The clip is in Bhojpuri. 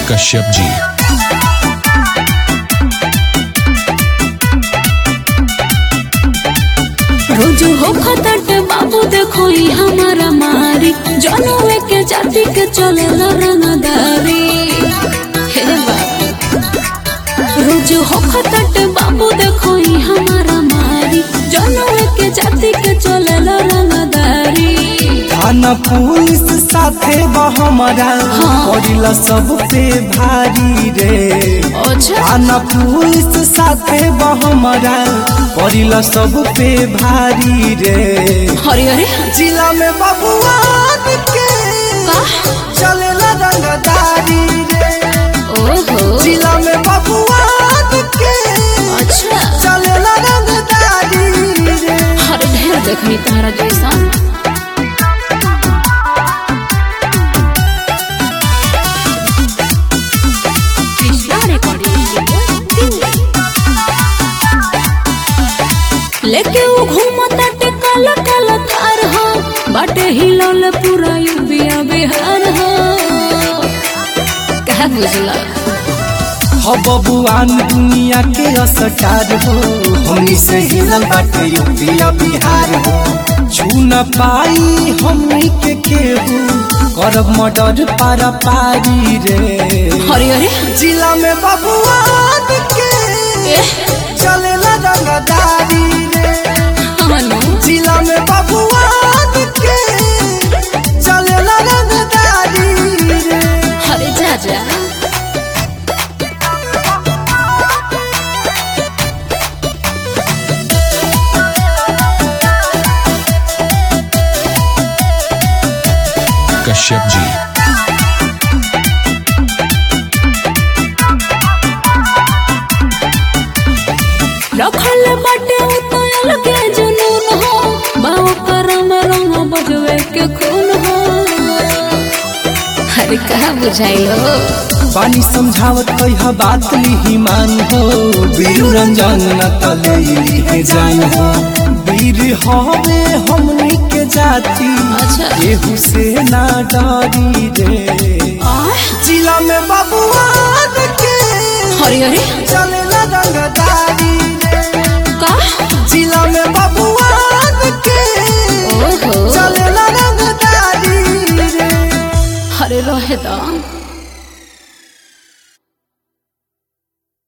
कश्यप जी रोज हो खतट बाबू देखो ई हमारा मारी जनवे के जाति के चले रंगदारी हे बाबू रोज हो खतट बाबू देखो ई हमारा मारी जनवे के जाति के चले रंगदारी थाना पुलिस साथे बा हमारा हाँ। पड़िला सब पे भारी रे अच्छा थाना पुलिस साथे बा हमारा पड़िला सब पे भारी रे हरे हरे जिला में बबुआ के चलेला रंगदारी रे ओहो जिला में बबुआ के अच्छा चलेला रंगदारी रे हरे ढेर देखनी तारा जैसा कृष्णा recording लेके वो घूमता टिकल कल थार हो बाटे हिलौल पूरा यूपिया बिहार हो कहा बुझला हो बबुआन दुनिया के असटार हो हमनी से हिलल बाटे यूपिया बिहार हो छू न पाई हमनी के केहू करब मर्डर पारा पारी रे हरे हरे जिला में बबुआन के चलेला रंगदारी रे हनु जिला में बबुआन के चलेला रंगदारी रे हरे जा जा कश्यप जी रखल बाटे उतयल के जुनून हो बाव करम रंग बजवे के खून हो अरे कहा बुझाइलो पानी समझावत कह बात लिही मान हो वीर रंजन न तले लिहे जान हो वीर हवे हमनी के जाति अच्छा। केहू से ना डरी रे आह, जिला में बबुआ के हरे हरे चले रंगदारी रे का जिला में बबुआ के ओहो चले रंगदारी रे हरे रहे दा